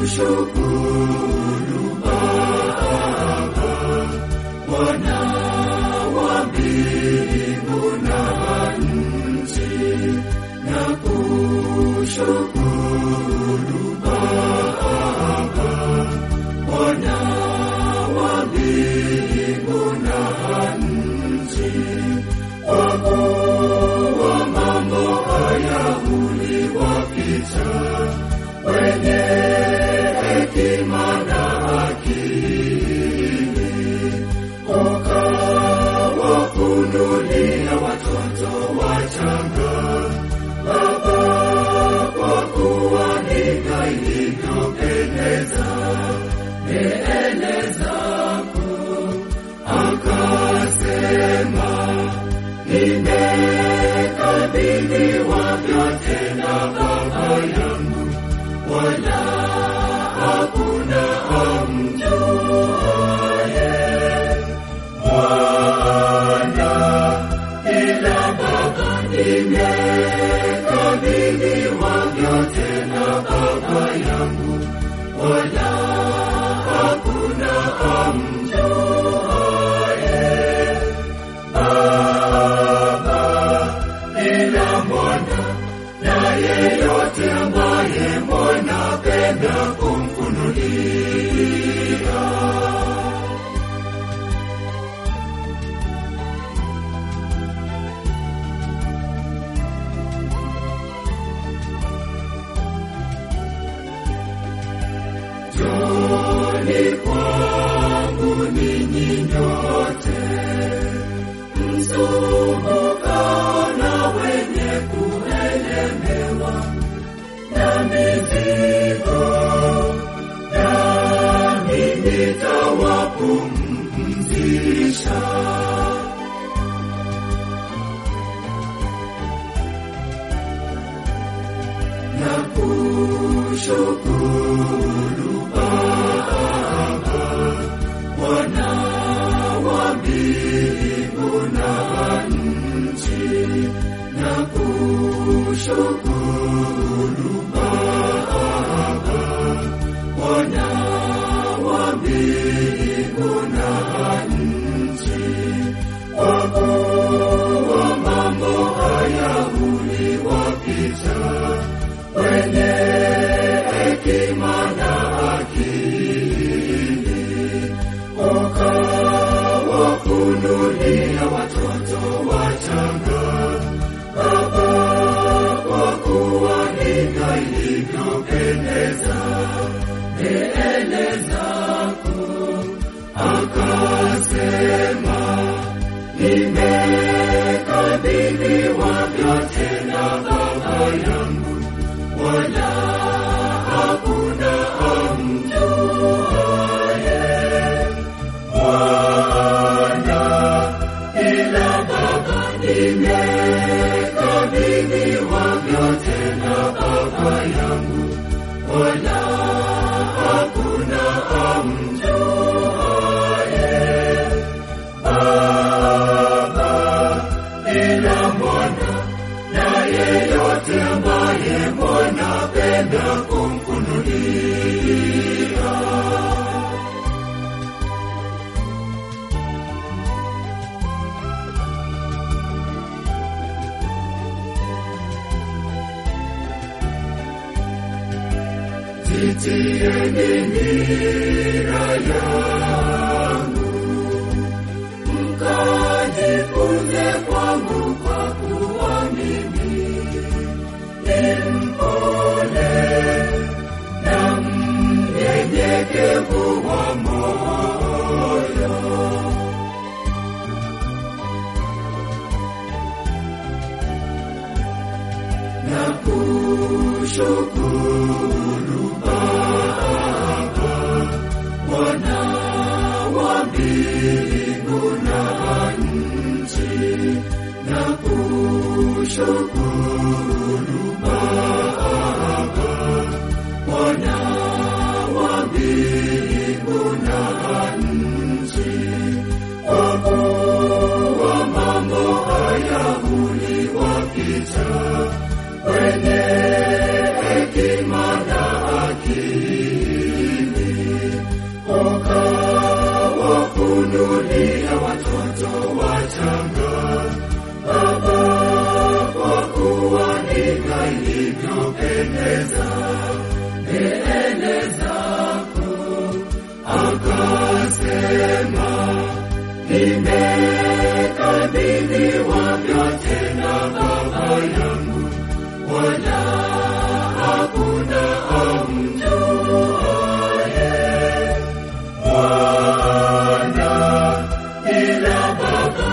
kushukuru Baba, Bwana wa mbingu na nchi, na kushukuru Baba, Bwana wa mbingu na nchi, kwa kuwa mambo haya uliwapita wenye hekima na akili, ukawafunulia watoto wachanga Baba, kwa kuwa ndivyo ilivyopendeza mbele zako, akasema nimekabidhiwa vyote na Baba yangu, wala hakuna amjuaye Mwana ila Baba. Nimekabidhiwa vyote na Baba yangu, wala hakuna amjuaye Baba ila Mwana, na yeyote ambaye Mwana penda kumfunulia. Njoni kwangu ninyi nyote msumbukao na wenye kuelemewa na mizigo, nami nitawapumzisha. Na kushukuru Baba, Bwana wa mbingu na nchi, na kushukuru Baba, Bwana wa mbingu na nchi, kwa kuwa mambo haya uliwapita wenye hekima na akili, ukawafunulia watoto wachanga Baba, kwa kuwa ndivyo ilivyopendeza mbele zako, akasema nimekabidhiwa vyote na Baba yangu, wala hakuna amjuaye Mwana ila Baba. Nimekabidhiwa vyote na Baba yangu, wala hakuna amjuaye Baba ila Mwana, na yeyote ambaye Mwana penda kumfunulia. Jitieni nira yangu, mkajifunze kwangu, kwa kuwa mimi ni mpole na mnyenyekevu wa moyo. na kushukuru Baba, Bwana wa mbingu na nchi, na kushukuru Baba, Bwana wa mbingu na nchi, kwa kuwa mambo haya uliwapita wenye hekima na akili wala hakuna amjuaye Bwana ila Baba.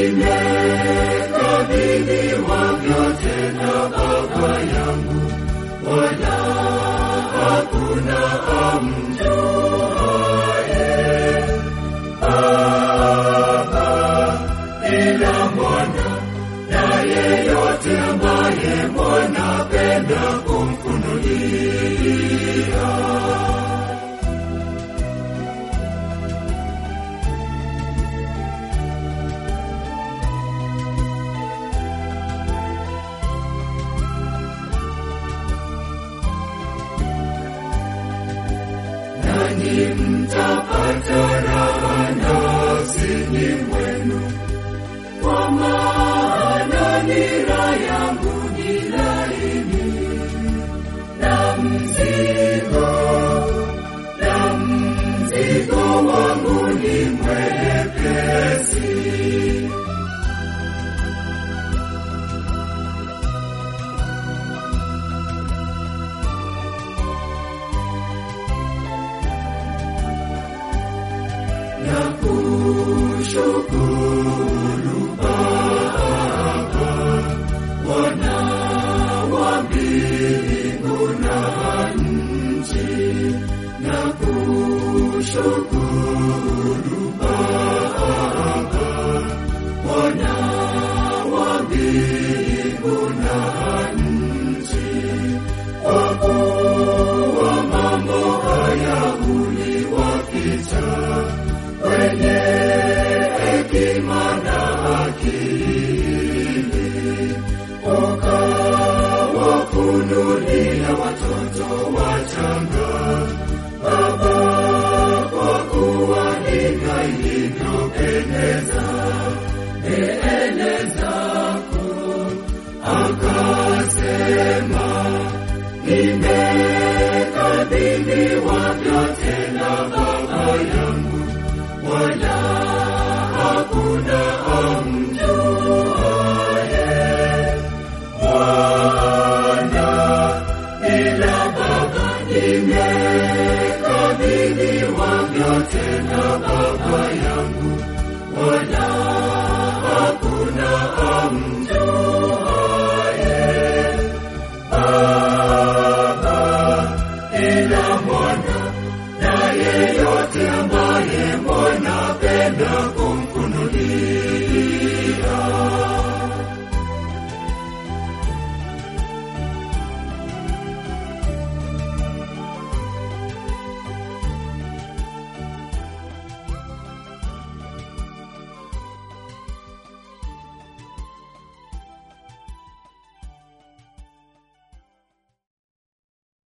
Nimekabidhiwa vyote na Baba yangu, wala hakuna amjuaye Baba ila Mwana, na yeyote ambaye Mwana penda kumfunulia. Nanyi mtapata raha nafsini mwenu, kwa maana nira yangu ni laini na mzigo na mzigo wangu ni mwepesi. na kushukuru Baba, Bwana wa mbingu na nchi, na kushukuru Baba, Bwana wa mbingu na nchi, kwa kuwa mambo haya uliwapita wenye hekima na akili, ukawafunulia watoto wachanga. Baba, kwa kuwa ndivyo ilivyopendeza mbele zako, akasema nimekabidhiwa vyote na Baba yangu wala hakuna am